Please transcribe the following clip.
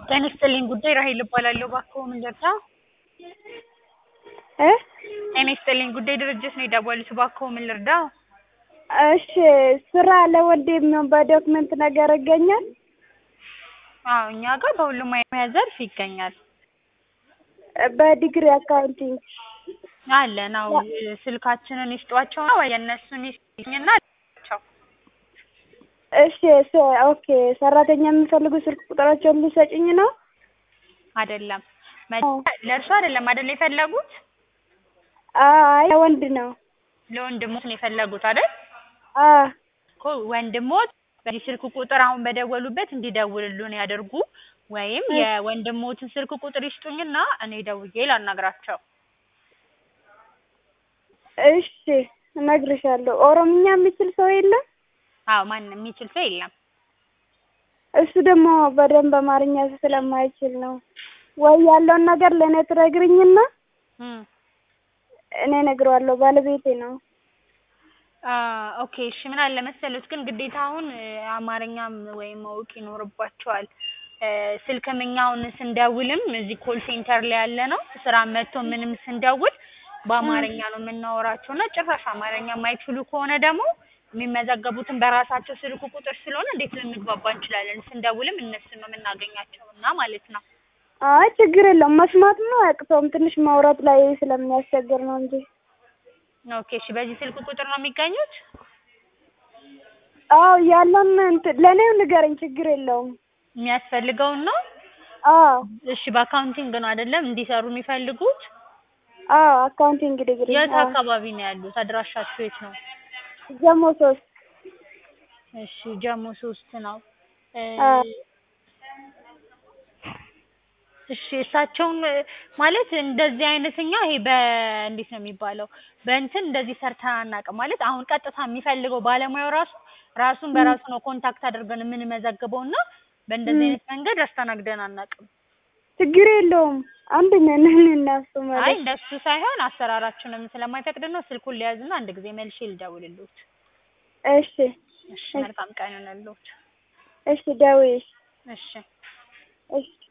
ጤና ይስጥልኝ ጉዳይ ራሔል እባላለሁ። እባክዎ ምን ልርዳ? እ ጤና ይስጥልኝ ጉዳይ ድርጅት ነው የደወሉት። እባክዎ ምን ልርዳው? እሺ ስራ ለወንድም በዶክመንት ነገር ይገኛል? አዎ እኛ ጋር በሁሉም የሙያ ዘርፍ ይገኛል። በዲግሪ አካውንቲንግ አለን አዎ ስልካችንን ይስጧቸውና ወይ የእነሱን ይስጡኝና ቸው እሺ ስ- ኦኬ ሰራተኛ የሚፈልጉ ስልክ ቁጥራቸውን ሊሰጭኝ ነው? አይደለም መጀመሪያ ለእርሱ አይደለም አይደል የፈለጉት? አይ ወንድ ነው። ለወንድሞት ነው የፈለጉት አይደል? አ እኮ ወንድሞት በዚህ ስልክ ቁጥር አሁን በደወሉበት እንዲደውልሉን ያድርጉ ወይም የወንድሞትን ስልክ ቁጥር ይስጡኝና እኔ ደውዬ ላናግራቸው። እሺ እነግርሻለሁ። ኦሮምኛ የሚችል ሰው የለም? አዎ ማንም የሚችል ሰው የለም። እሱ ደግሞ በደንብ አማርኛ ስለማይችል ነው። ወይ ያለውን ነገር ለእኔ ትነግሪኝና እም እኔ እነግረዋለሁ። ባለቤቴ ነው። አ ኦኬ እሺ ምን አለ መሰሉት ግን ግዴታ አሁን እ አማርኛም ወይም ማወቅ ይኖርባቸዋል። እ ስልክም እኛ አሁን ስንደውልም እዚህ ኮል ሴንተር ላይ ያለ ነው ስራ መጥቶ ምንም ስንደውል በአማርኛ ነው የምናወራቸው እና ጭራሽ አማርኛ የማይችሉ ከሆነ ደግሞ የሚመዘገቡትን በራሳቸው ስልክ ቁጥር ስለሆነ እንዴት ልንግባባ እንችላለን? ስንደውልም እነሱን ነው የምናገኛቸው እና ማለት ነው። አይ ችግር የለውም። መስማት ነው አያቅተውም። ትንሽ ማውራት ላይ ስለሚያስቸግር ነው እንጂ። ኦኬ እሺ በዚህ ስልክ ቁጥር ነው የሚገኙት? አዎ ያለውን እንትን ለእኔው ንገረኝ፣ ችግር የለውም። የሚያስፈልገውን ነው? አዎ እሺ በአካውንቲንግ ነው አይደለም እንዲሰሩ የሚፈልጉት? አዎ አካውንቲንግ ዲግሪ የት አዎ። አካባቢ ነው ያሉት? አድራሻችሁ የት ነው? ጀሞ ሶስት እሺ ጀሞ ሶስት ነው። እ አዎ። እሺ እሳቸውን እ ማለት እንደዚህ አይነት እኛ ይሄ በእንዴት ነው የሚባለው በእንትን እንደዚህ ሰርተን አናውቅም። ማለት አሁን ቀጥታ የሚፈልገው ባለሙያው ራሱ ራሱን በራሱ ነው ኮንታክት አድርገን የምንመዘግበው እና በእንደዚህ አይነት መንገድ አስተናግደን አናውቅም። ችግር የለውም። አንድ ነን እኔና እሱ አይ ማለት እንደሱ ሳይሆን አሰራራችንም ስለማይፈቅድ ነው። ስልኩን ሊያዝና አንድ ጊዜ መልሼ ልደውልልዎት። እሺ እሺ መልካም ቀን ይሁንልዎት። እሺ ደውዪ እሺ እሺ